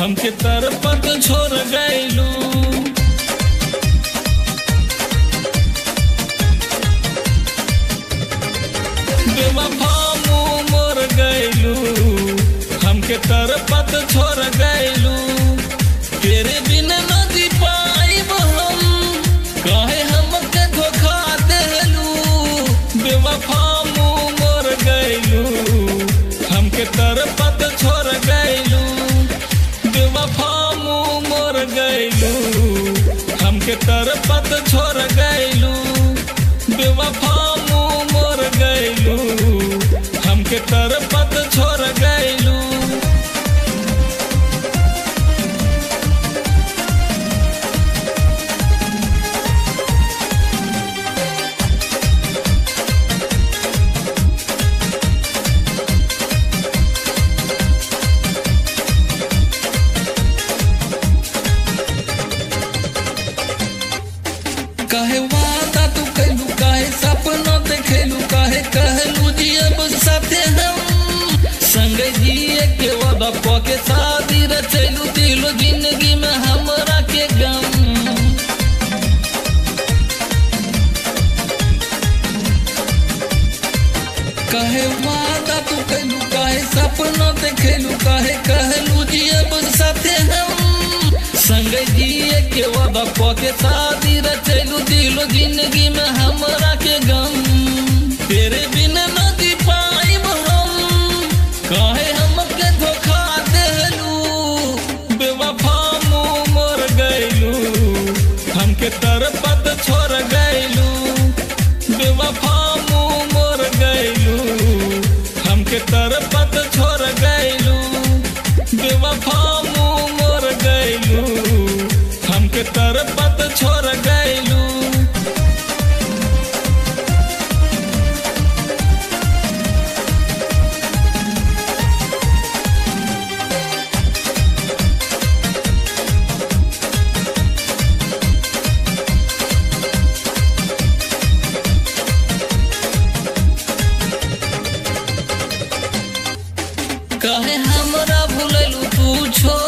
हमके तरपत छोड़ गैलू बेवफा मुँह मोर गैलू हमके तरपत छोड़ गैलू तेरे बिन न जी पाइब हम काहे हमके धोखा देलू बेवफा मुँह मोर गैलू हमके तरपत छोड़ गैलू बेवफा मुँह मोर गैलू हमके तरपत छोड़ गैलू बेवफा मुँह मोर गैलू हमके तरपत छोड़ गैलू काहे वादा तू कैलू काहे सपना देखेलू काहे कहलू जी अब साथे हम संग जिए के वादा पके शादी रचैलू दिलो जिंदगी में हमरा के गम काहे वादा तू कैलू काहे सपना देखेलू काहे कहलू जी अब साथे हम संग जिए के वादा पके शादी रचैलू दिलो जिंदगी में हमरा के गम तेरे बिन न जी पाइब हम काहे हमके धोखा देलू बेवफा मुँह मोर गैलू हमके तरपत छोड़ गैलू बेवफा मुँह मोर गैलू हमके तरपत छोड़ गैलू बेवफा मुँह मोर गैलू हमके तरपत छोड़ गैलू काहे हमरा भूललू तू छोड़